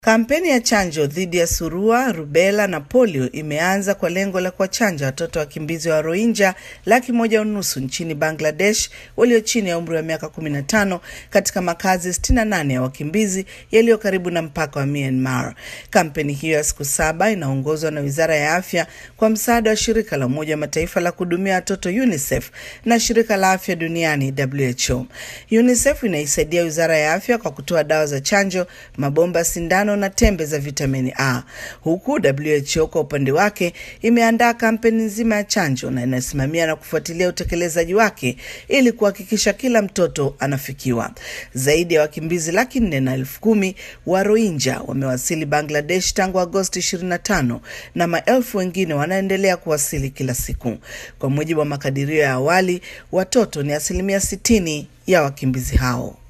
Kampeni ya chanjo dhidi ya surua, rubela na polio imeanza kwa lengo la kuwachanja watoto wakimbizi wa Rohingya laki moja unusu nchini Bangladesh walio chini ya umri wa miaka 15 katika makazi 68 ya wakimbizi yaliyo karibu na mpaka wa Myanmar. Kampeni hiyo ya siku saba inaongozwa na Wizara ya Afya kwa msaada wa shirika la Umoja wa Mataifa la kuhudumia watoto UNICEF na shirika la afya duniani WHO. UNICEF inaisaidia Wizara ya Afya kwa kutoa dawa za chanjo, mabomba sindano na tembe za vitamini A, huku WHO kwa upande wake imeandaa kampeni nzima ya chanjo na inasimamia na kufuatilia utekelezaji wake ili kuhakikisha kila mtoto anafikiwa. Zaidi ya wakimbizi laki nne na elfu kumi wa Rohingya wamewasili Bangladesh tangu Agosti 25 na maelfu wengine wanaendelea kuwasili kila siku. Kwa mujibu wa makadirio ya awali, watoto ni asilimia 60 ya wakimbizi hao.